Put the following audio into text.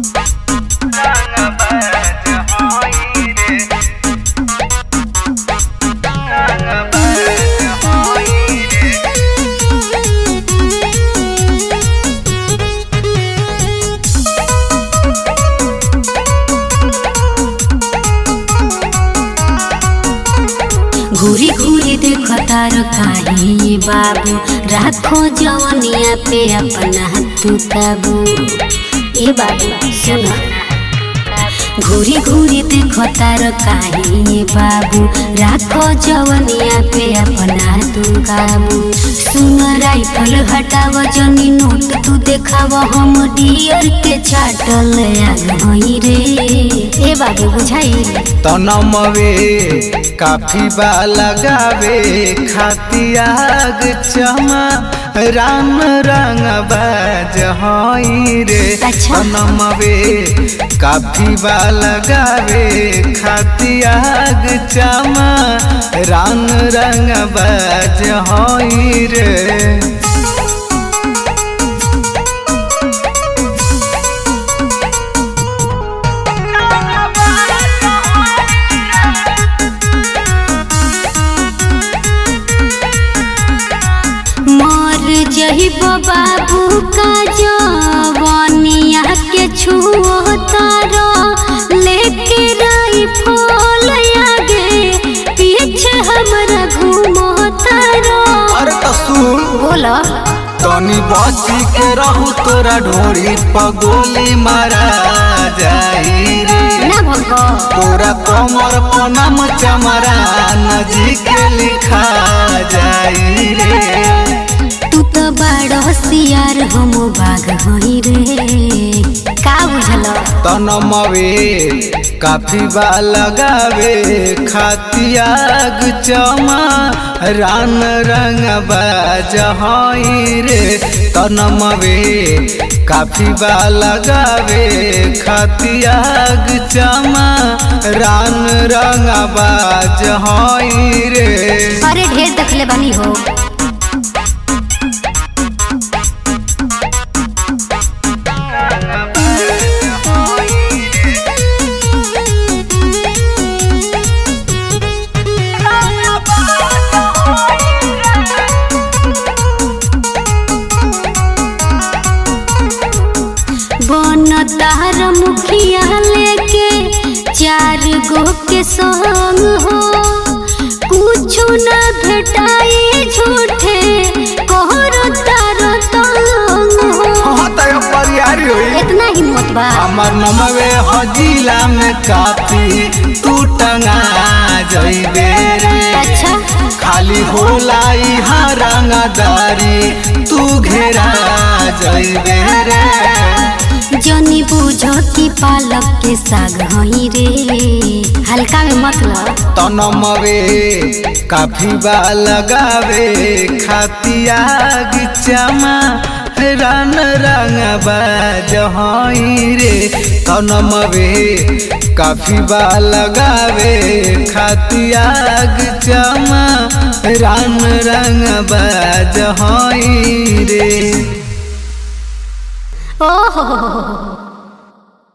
घूरी घूरी देखो तार काहे बाबू राखो जवनिया पे अपना तू काबू ए बाबू सुनो घूरी घूरी देखो तार काहे बाबू राखो जवनिया पे अपना तू काबू सुन राइफल हटाव जनी नोट तू देखाव हम डियर के चाटल आग हई रे ए बाबू बुझाई तनमवे काफी बा लगावे खातियाग चमा राम रंग बाज हई रे अच्छा। तनमवे काफी बा लगावे खातियाग चमा राम रंग बाज हई रे मर जहिब बाबू का जवानिया के छुओ तारो लेके राइफल आगे पीछे हमरा घूमो तारो अरे तो सुन बोला तनी बची के रहू तोरा ढोरी पगोली मारा जाई रे ना भगो तोरा कमर पनम चमरा नजीक लिखा जाई रे तू तो बड़ होशियार हम बाघ हई रे का बुझल तनमवे काफी बा लगावे खातियाग चमा रान रंग बाज हई रे तनमवे काफी बा लगावे खातियाग चमा रान रंग बाज हई रे अरे ढेर देखले बानी हो बन तार मुखिया लेके चार गो के संग हो कुछ न भेटाई झूठे कहर तार तंग हो हाँ तो परियारी होई इतना हिम्मत बा हमर नमवे हजिला में काफी तू टंगा जइबे रे अच्छा खाली होला इहाँ रंगदारी तू घेरा जइबे रे जनी बुझ की पालक के साग हई रे हल्का में मत लो तनमवे काफी बा लगावे खातियाग चमा रन रंग बाज हई रे तनमवे काफी बा लगावे खातियाग चमा रन रंग बाज हई रे ओहो